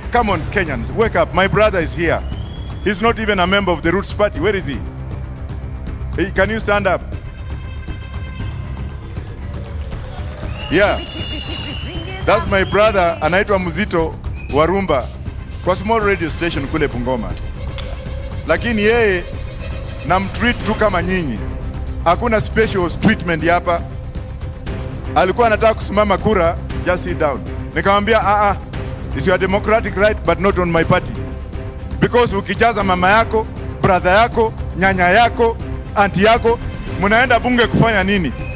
Come on, Kenyans, wake up. My brother is here. He's not even a member of the Roots Party. Where is he? Hey, can you stand up? Yeah. That's my brother anaitwa Muzito Warumba kwa small radio station kule Bungoma, lakini yeye namtreat tu kama nyinyi, hakuna special treatment hapa. Alikuwa anataka kusimama kura, just sit down. Nikamwambia ah, ah, it's your democratic right but not on my party because ukijaza mama yako, brother yako, nyanya yako, anti yako, mnaenda bunge kufanya nini?